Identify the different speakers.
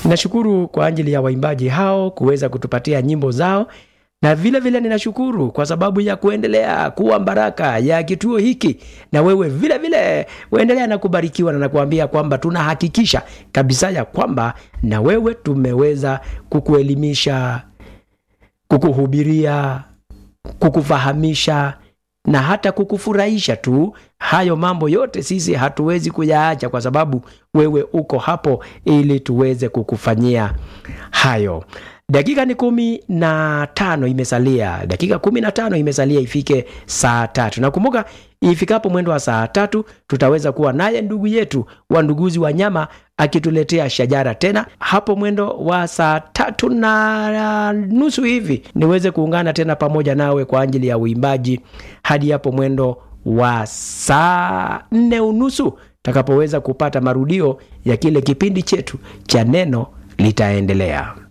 Speaker 1: Ninashukuru kwa ajili ya waimbaji hao kuweza kutupatia nyimbo zao, na vile vile ninashukuru kwa sababu ya kuendelea kuwa baraka ya kituo hiki, na wewe vile vile uendelea na kubarikiwa, na nakuambia kwamba tunahakikisha kabisa ya kwamba na wewe tumeweza kukuelimisha, kukuhubiria, kukufahamisha na hata kukufurahisha tu. Hayo mambo yote sisi hatuwezi kuyaacha, kwa sababu wewe uko hapo ili tuweze kukufanyia hayo. Dakika ni kumi na tano imesalia, dakika kumi na tano imesalia ifike saa tatu. Nakumbuka ifikapo mwendo wa saa tatu tutaweza kuwa naye ndugu yetu wa Nduguzi wa Nyama akituletea shajara tena hapo mwendo wa saa tatu na nusu hivi, niweze kuungana tena pamoja nawe kwa ajili ya uimbaji hadi hapo mwendo wa saa nne unusu takapoweza kupata marudio ya kile kipindi chetu cha neno litaendelea.